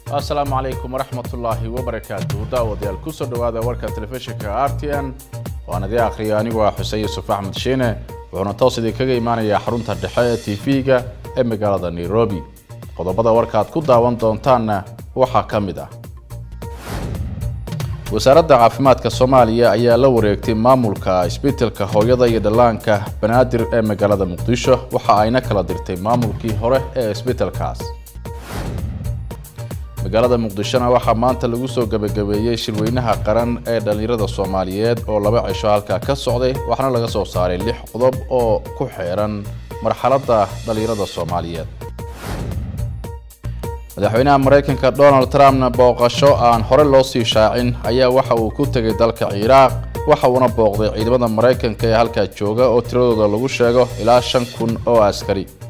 asalaamu calaykum waraxmatullaahi wabarakaatu daawadayaal kusoo dhowaada warka telefishinka r t n waan idii akhriya anigoo ah xuseen yuusuf axmed shiine wuxuuna toos idinkaga imaanayaa xarunta dhexe ee tv-ga ee magaalada nairobi qodobada warka aad ku daawan doontaanna waxaa ka mid ah wasaaradda caafimaadka soomaaliya ayaa la wareegtay maamulka isbitelka hooyada iyo dhallaanka banaadir ee magaalada muqdisho waxa ayna kala dirtay maamulkii hore ee isbitelkaas magaalada muqdishona waxaa maanta lagu soo gebagabeeyey shirweynaha qaran ee dhallinyarada soomaaliyeed oo laba cisho halkaa ka socday waxaana laga soo saaray lix qodob oo ku xeeran marxaladda dhallinyarada soomaaliyeed madaxweynaha maraykanka donald trumpna booqasho aan hore loo sii shaacin ayaa waxa uu ku tegay dalka ciraaq waxa uuna booqday ciidamada maraykanka ee halkaa jooga oo tiradooda lagu sheego ilaa shan kun oo askari